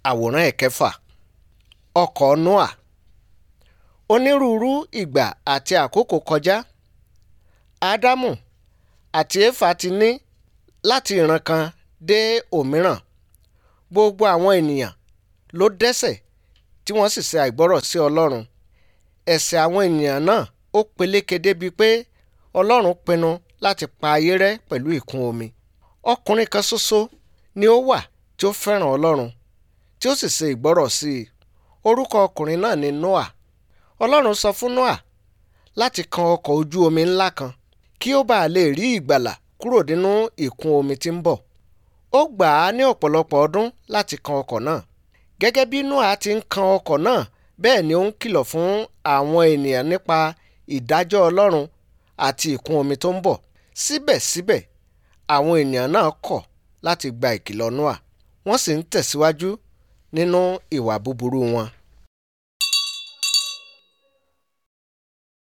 àwòrán ẹ̀kẹfà ọkọ̀ noah onírúurú ìgbà àti àkókò kọjá ádámù àti éfà ti ní láti ìran kan dé òmíràn gbogbo àwọn ènìyàn ló dẹ́ṣẹ̀ tí wọ́n sì ṣe àìgbọ́rọ̀ sí ọlọ́run ẹ̀ṣẹ̀ àwọn ènìyàn náà ó peléke débi pé ọlọ́run pinnu láti pa ayé rẹ́ pẹ̀lú ìkún omi ọkùnrin kan ṣoṣo ni ó wà tí ó fẹ́ràn ọlọ́run tí ó sì ṣe ìgbọ́rọ̀ sí i orúkọ ọkùnrin náà ni noah ọlọ́run sọ fún noah láti kan ọkọ̀ ojú omi ńlá kan kí ó bàa lè rí ìgbàlà kúrò nínú ìkún omi tí ń bọ̀ ó gbà á ní ọ̀pọ̀lọpọ̀ ọdún láti kan ọkọ̀ náà gẹ́gẹ́ bí noah ti ń kan ọkọ̀ náà bẹ́ẹ̀ ni ó ń kìlọ̀ fún àwọn ènìyàn nípa ìdájọ́ ọlọ́run àti ìkún omi tó ń bọ̀ síbẹ̀síbẹ̀ àwọn ènìyàn náà kọ̀ láti gba ìkìlọ̀ noah wọ́n sì ń tẹ̀síwájú nínú ìwà búburú wọn